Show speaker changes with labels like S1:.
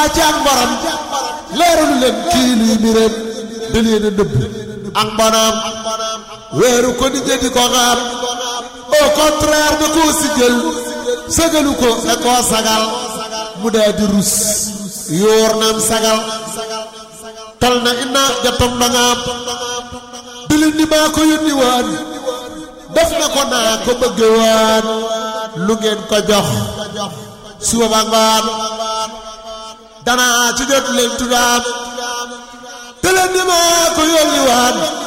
S1: ci ak mboram leeralu leen kii luy mbiram da leen a nëbb ak mbonam weeru ko di di ko xaam au contraire da koo siggal sagalu ko da koo sagal mu daa di rus yóor naam sagal tal na inna jatom dangaam dilin ni maa ko yónni waan def na ko naa ko bëgge waan lu ngeen ko jox suba ba ngoon danaa ci jot leen tuddaam dilin ni maa ko yónni waan